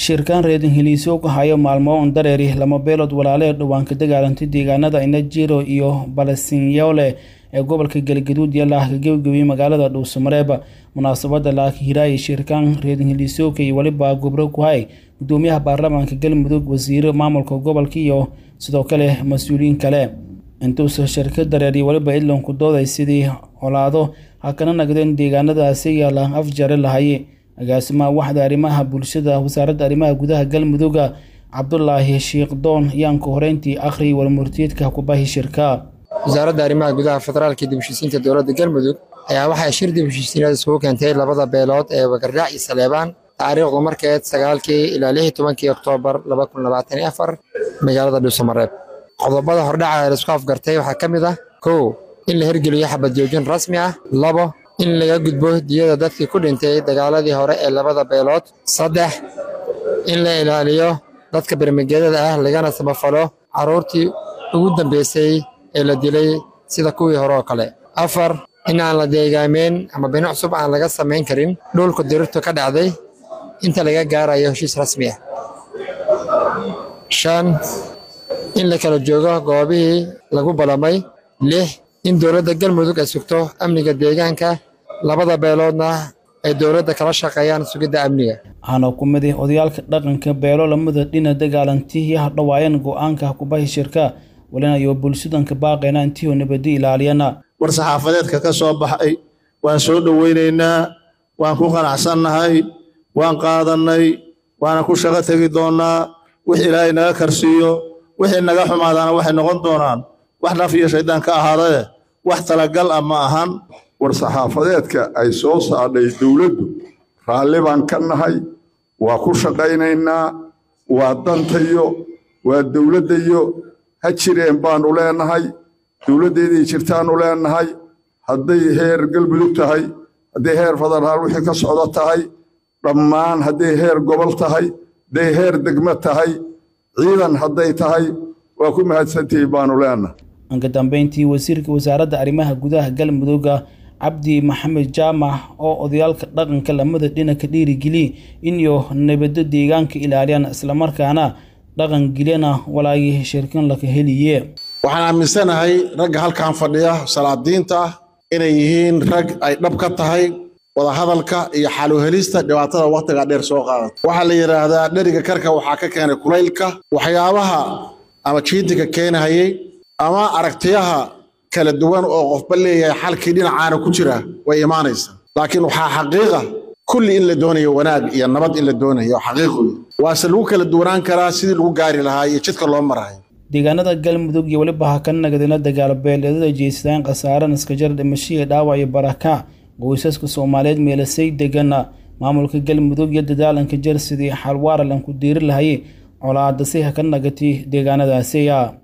shirkaan reedin heliisyo ku hayo maalmo on dareeri lama beelood walaale ee dhawaanka dagaalantay deegaanada inajiro iyo balasinyoole ee gobolka galgaduud iyo laahka gebagabiyey magaalada dhuusamareeb munaasabada laaka hiraaya shirkaan reedin heliisyoka iyo weliba gobro ku hay gudoomiyaha baarlamaanka galmudug wasiiro maamulka gobolka iyo sidoo kale mas-uuliyiin kale intuusa shirka dareeriy weliba idlanku dooday sidii colaado ha kana nagdeen deegaanadaasi yaala afjare lahaye agaasimaha waxda arrimaha bulshada wasaaradda arrimaha gudaha galmudugga cabdulaahi shiikhdoon ayaanka horeyntii akhri walmurtiyeedka kubahi shirka wasaaradda arrimaha gudaha federaalka dib heshiisiinta dowladda galmudug ayaa waxay shir dib heshiisiinada isugu keentay labada beelood ee wagarraac iyo saleebaan taariikhdu markeed sagaalkii ilaa lix iyo tobankii oktoobar laba kun labaatan iyo afar magaalada dhuusamareeb qodobada hordhaca ee laisku afgartay waxaa ka mid ah kow in la hirgeliyo xabad joojin rasmi ah labo in laga gudbo diyada dadkii ku dhintay dagaaladii hore ee labada beelood saddex in la ilaaliyo dadka bermegedada ah lagana samafalo carruurtii ugu dambeysay ee la dilay sida kuwii hore oo kale afar in aan la deegaameyn ama bino cusub aan laga samayn karin dhulka dirirtu ka dhacday inta laga gaarayo heshiis rasmi ah shan in la kala joogo goobihii lagu ballamay lix in dowladda galmudug ay sugto amniga deegaanka labada beeloodna ay dowladda kala shaqeeyaan sugidda amniga waxaana ku mid ah odayaalka dhaqanka beelo lamada dhina dagaalantii iyo hadhawaayeen go-aanka kubahi shirka walinayo bulshadanka baaqayna intiioo nabadi ilaaliyana war saxaafadeedka ka soo baxay waan soo dhoweynaynaa waan ku qanacsannahay waan qaadannay waana ku shaqo tegi doonnaa wix ilaahay naga karsiiyo wixii naga xumaadaana waxay noqon doonaan wax naf iyo shaydaan ka ahaadee wax talagal ah ma ahan war saxaafadeedka ay soo saadhay dowladdu raalli baan ka nahay waa ku shaqaynaynaa waa dantayo waa dowladdayo ha jireen baannu leenahay dowladdeeday jirtaannu leenahay hadday heer galmudug tahay hadday heer federaal wixii ka socdo tahay dhammaan hadday heer gobol tahay hadday heer degmo tahay ciidan hadday tahay waa ku mahadsantihi baannu leenahay anka dambeyntii wasiirka wasaaradda arrimaha gudaha galmudugga cabdi maxamed jaamac oo odayaalka dhaqanka lamada dhina ka dhiirigeliye inyo nabaddo deegaanka ilaaliyaan islamarkaana dhaqan geliyana walaagii shirkan laka heliye waxaan aaminsanahay ragga halkan fadhiya salaadiinta ah inay yihiin rag ay dhab ka tahay wadahadalka iyo xaluhelista dhibaatada wakhtiga dheer soo qaadata waxaa la yidhaahdaa dheriga karka waxaa ka keenay kulaylka waxyaabaha ama jiidinka keenahayey ama aragtiyaha kala duwan oo qofba leeyahay xalkii dhinacaana ku jira way imaanaysaa laakiin waxaa xaqiiqa kulli in la doonayo wanaag iyo nabad in la doonayo xaqiiq wey waase lagu kala duwanaan karaa sidii lagu gaari lahaa iyo jidka loo marahay deegaanada galmudug iyo weliba ha ka nagadina dagaal beeleedada jeystaan khasaaran iskajar dhimashiya dhaawac iyo baraka qoysaska soomaaliyeed meelasay degana maamulka galmudug iyo dadaalanka jar sidii xalwaara lanku diiri lahaye colaadasi ha ka nagati deegaanadaasiya